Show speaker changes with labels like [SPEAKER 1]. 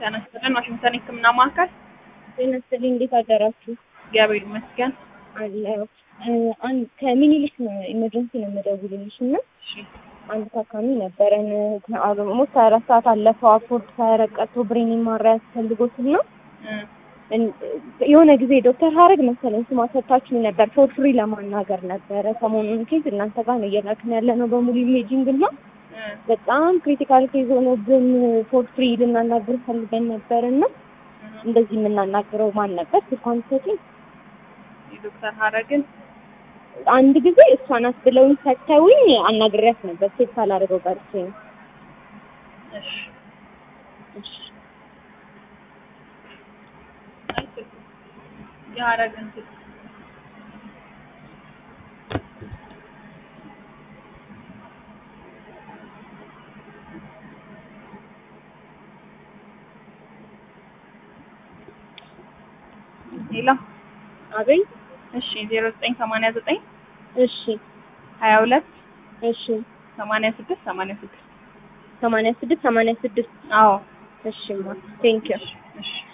[SPEAKER 1] ጤና ይስጥልን ዋሽንግተን የህክምና ማዕከል
[SPEAKER 2] ጤና ይስጥልኝ። እንዴት አደራችሁ?
[SPEAKER 1] እግዚአብሔር ይመስገን።
[SPEAKER 2] አለሁ። አንድ ከሚኒሊክ ነው ኢመርጀንሲ ነው የምደውልልሽ እና
[SPEAKER 1] እሺ
[SPEAKER 2] አንድ ታካሚ ነበረን ሞት ሀያ አራት ሰዓት አለፈው አፎርድ ሳያረቀቶ ብሬን ማሪያ ያስፈልጎት እና
[SPEAKER 1] እ
[SPEAKER 2] የሆነ ጊዜ ዶክተር ሀረግ መሰለኝ ስማ ሰጥታችሁ ነበር ፎር ፍሪ ለማናገር ነበረ። ሰሞኑን ኬዝ እናንተ ጋር ነው እየላክን ያለ ነው በሙሉ ኢሜጂንግ እና
[SPEAKER 1] እ
[SPEAKER 2] በጣም ክሪቲካል ኬዝ ሆኖብን ፎር ፍሪ ልናናግር ፈልገን ነበር እና እንደዚህ የምናናግረው ማን ነበር? ስልኳን ሰጪኝ
[SPEAKER 1] የዶክተር ሀረግን
[SPEAKER 2] አንድ ጊዜ እሷ ናት ብለውኝ ሰጥተውኝ አናግሬያት ነበር። ሴት ሳላደርገው ቀርቼ ነው።
[SPEAKER 1] እሺ
[SPEAKER 2] እሺ
[SPEAKER 1] የሀረግን ስልክ ሌላ
[SPEAKER 2] አቤት።
[SPEAKER 1] እሺ ዜሮ ዘጠኝ ሰማንያ ዘጠኝ
[SPEAKER 2] እሺ
[SPEAKER 1] ሀያ ሁለት
[SPEAKER 2] እሺ
[SPEAKER 1] ሰማንያ ስድስት ሰማንያ ስድስት
[SPEAKER 2] ሰማንያ ስድስት ሰማንያ ስድስት
[SPEAKER 1] አዎ
[SPEAKER 2] እሺ ማ ቴንኪው
[SPEAKER 1] እሺ